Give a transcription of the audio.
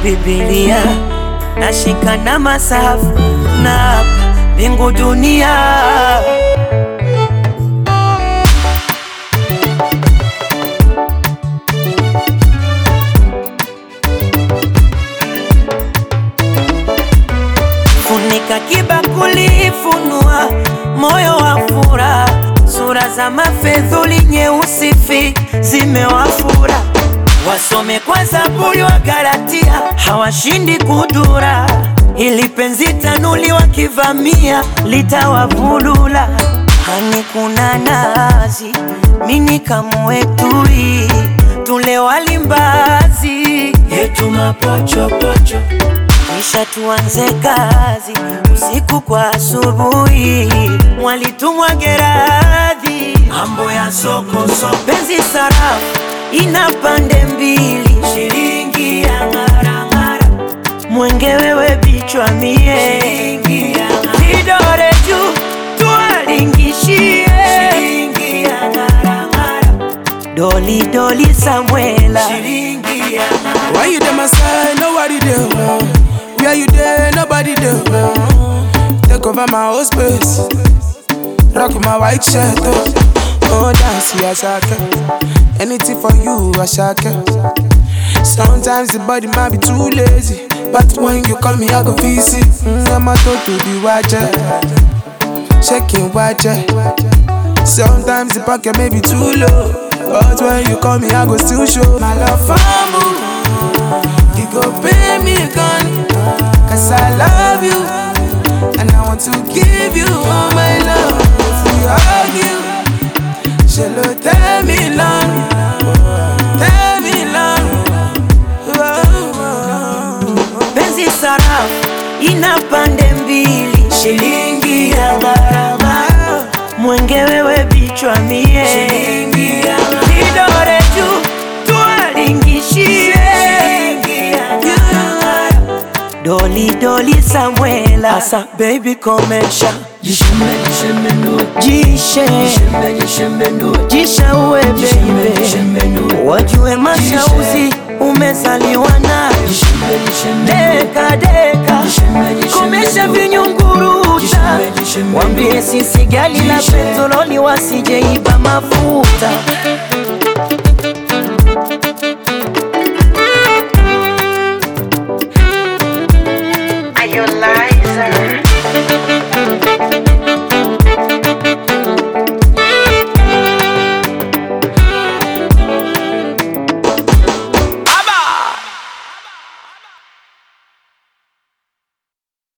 Biblia nashika na masafu na hapa mbingu dunia funika kibakuli, funua moyo wa furaha, sura za mafedhuli nyeusi fi zimewafura, wasome kwa Zaburi wa Galatia, hawashindi kudura, ili penzi tanuli wakivamia litawavulula. Hani kuna nazi, mini kamwetui, tule walimbazi yetu mapochopocho kisha tuanze kazi usiku kwa asubuhi, mwalitumwa Geradhi, mambo ya soko soko, penzi sarafu ina pande mbili, shilingi ya ng'arang'ara, mwenge wewe bichwa mie, shilingi ya kidore juu tuwalingishie, shilingi ya ng'arang'ara, doli doli Samuela, shilingi ya ng'ara Why you there, my side? Nobody there. Where you there? Nobody there. Take over my whole space. Rock my white shirt. Oh, oh dance, yeah, shaka. Anything for you, I shaka. Sometimes the body might be too lazy. But when you call me, I go visit. Mm, I'm a to the watcher. Checking watcher. Sometimes the pocket may be too low. But when you call me, I go still show my love for you. You go pay me gun Cause I love you And I want to give you all my love If we argue Shall tell me long Tell me long penzi sarafu ina pande mbili, shilingi ya gharama, mwenge wewe bichwa mie, shilingi ya kidore juu tuwalingishie, shilingi ya gharama, doli doli Samuela, asa baby komesha Jishembe, jishembe nue, jishe jishembe, jishembe nue, jisha uwe jishembe, baby, jishembe nue, wajue mashauzi umezaliwa nayo jishembe, jishembe nue, deka deka jishembe, jishembe komesha nue, vinyunguruta jishembe, jishembe wambie nue, sisi gali la jishembe. petroli wasijeiba mafuta